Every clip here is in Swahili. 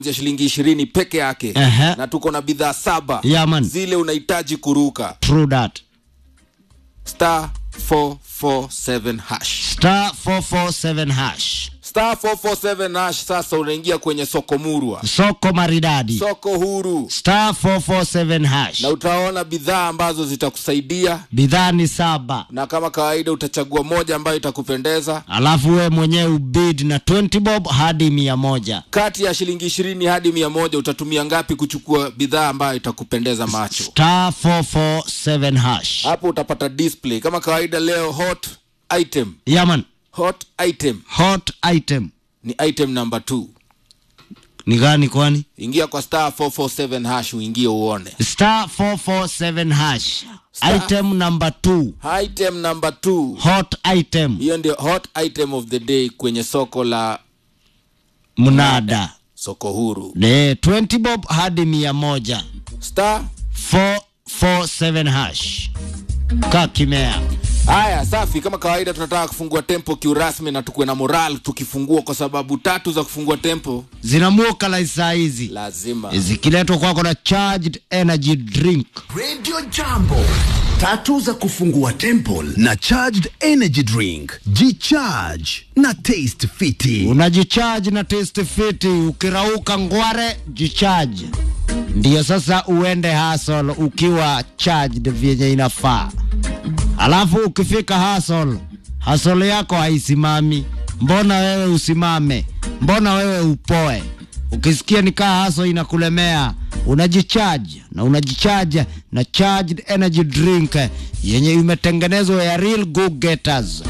ya shilingi ishirini peke yake Ehe. na tuko na bidhaa saba Yeah, man. zile unahitaji kuruka True that. star 447 hash Star 447 hash. star 447 hash sasa unaingia kwenye soko murwa Soko maridadi. soko huru Star 447 hash. na utaona bidhaa ambazo zitakusaidia Bidhaa ni saba. na kama kawaida utachagua moja ambayo itakupendeza Alafu we mwenyewe ubid na 20 bob hadi mia moja. kati ya shilingi ishirini hadi mia moja utatumia ngapi kuchukua bidhaa ambayo itakupendeza macho Star 447 hash. hapo utapata display kama kawaida leo hot item Yaman. hot item Hot item. ni item number 2 Ni gani kwani? ingia kwa star 447 hash uingie uone Star 447 hash. Star- Item number 2. item number 2 Hot item. hiyo ndio hot item of the day kwenye soko la Mnada. soko huru Ne 20 bob hadi mia moja. star 447 hash. Kaa kimea. haya safi kama kawaida tunataka kufungua tempo kiurasmi na tukuwe na moral tukifungua kwa sababu tatu za kufungua tempo Zinamuoka la saa hizi. lazima Zikiletwa kwako na charged energy drink. Radio Jambo. Tatu za kufungua temple na charged energy drink. G-charge na taste fiti. Unajicharge na taste fiti, ukirauka ngware jicharge. Ndiyo sasa uende hustle ukiwa charged vyenye inafaa. Alafu ukifika hustle, hustle yako haisimami. Mbona wewe usimame? Mbona wewe upoe? Ukisikia nikaa hustle inakulemea, unajicharge na unajicharge na charged energy drink yenye imetengenezwa ya real go getters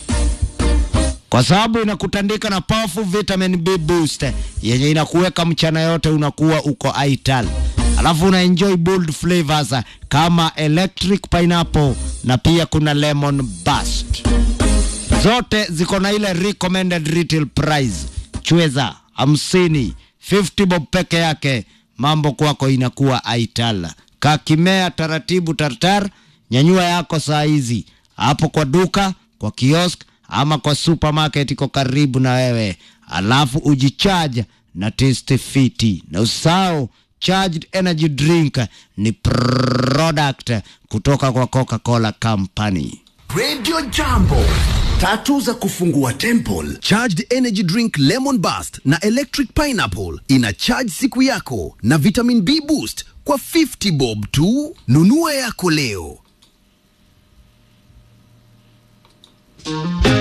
kwa sababu inakutandika na powerful vitamin B boost yenye inakuweka mchana yote unakuwa uko ital alafu una enjoy bold flavors kama electric pineapple na pia kuna lemon burst zote ziko na ile recommended retail price chweza hamsini 50 bob peke yake mambo kwako inakuwa ital kakimea taratibu tartar nyanyua yako saa hizi hapo kwa duka kwa kiosk ama kwa supermarket iko karibu na wewe alafu ujichaja na taste fiti na usahau charged energy drink ni product kutoka kwa coca-cola company Radio Jambo. Tatu za kufungua temple. Charged energy drink lemon burst na electric pineapple ina charge siku yako na vitamin B boost kwa 50 bob tu. Nunua yako leo.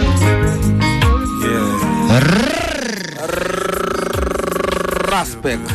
Respect.